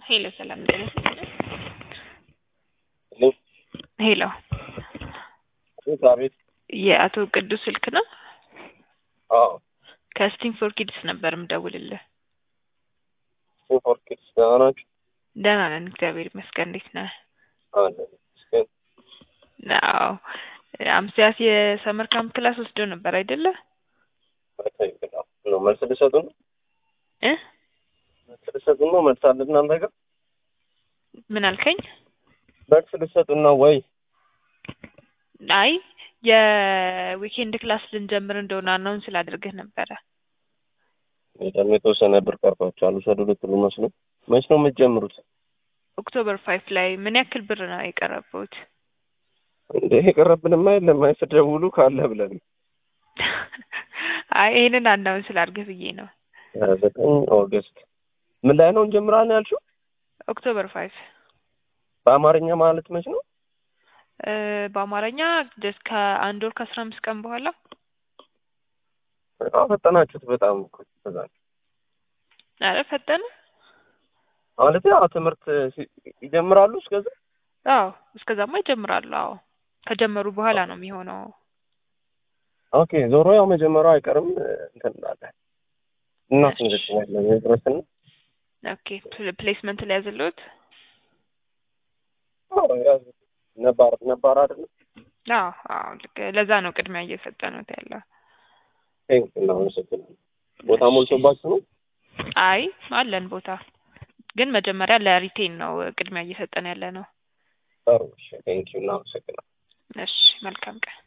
ሄሎ ሰላም ጤና ይስጥልኝ። ሄሎ ሄሎ አቤት አቤት። የአቶ ቅዱስ ስልክ ነው? አዎ ከስቲም ፎር ኪድስ ነበር የምደውልልህ። ፎር ኪድስ ደህና ናችሁ? ደህና ነን እግዚአብሔር ይመስገን። እንዴት ነህ? አለን ይመስገን። አዎ አምስያስ የሰመር ካምፕ ክላስ ወስዶ ነበር አይደለ? በትክክል አዎ። ነው መልስ ልሰጡ ነው? እ መልስ ልሰጡ ነው? መልስ አለ እናንተ ጋር? ምን አልከኝ? መልስ ልሰጡ ነው ወይ? አይ የዊኬንድ ክላስ ልንጀምር እንደሆነ አናውን ስላደርግህ ነበረ። እኔ ደግሞ የተወሰነ ብር ቀርቷቸዋል ውሰዱ ልትሉ መስሎ። መች ነው የምትጀምሩት? ኦክቶበር ፋይፍ ላይ ምን ያክል ብር ነው የቀረበውት? እንዴ የቀረብንማ የለም። አይ ስትደውሉ ካለ ብለን ነው። አይ ይሄንን አናውን ስላድርግህ ብዬ ነው። ሀያ ዘጠኝ ኦገስት ምን ላይ ነው እንጀምራለን ያልሽው? ኦክቶበር ፋይፍ በአማርኛ ማለት መች ነው? እ በአማርኛ ደስ ከአንድ ወር ከአስራ አምስት ቀን በኋላ አዎ ፈጠናችሁት በጣም እኮ በጣም አረ ፈጠነ። ማለት ያው ትምህርት ሲ- ይጀምራሉ እስከዛ አዎ እስከዛማ ይጀምራሉ። አዎ ከጀመሩ በኋላ ነው የሚሆነው። ኦኬ ዞሮ ያው መጀመሪያው አይቀርም እንትን እንላለን እናስመዘግባለን ድረስና ኦኬ ፕ- ፕሌስመንት ላይ ያዘለሁት ነባር ነባር አይደለም አዎ አዎ ልክ ለዛ ነው ቅድሚያ እየሰጠኑት ያለው። ቴንክ እናመሰግናለን ቦታ ሞልቶባችሁ ነው አይ አለን ቦታ ግን መጀመሪያ ለሪቴን ነው ቅድሚያ እየሰጠን ያለ ነው። ጥሩ እሺ ቴንክ እናመሰግናለን እሺ መልካም ቀን።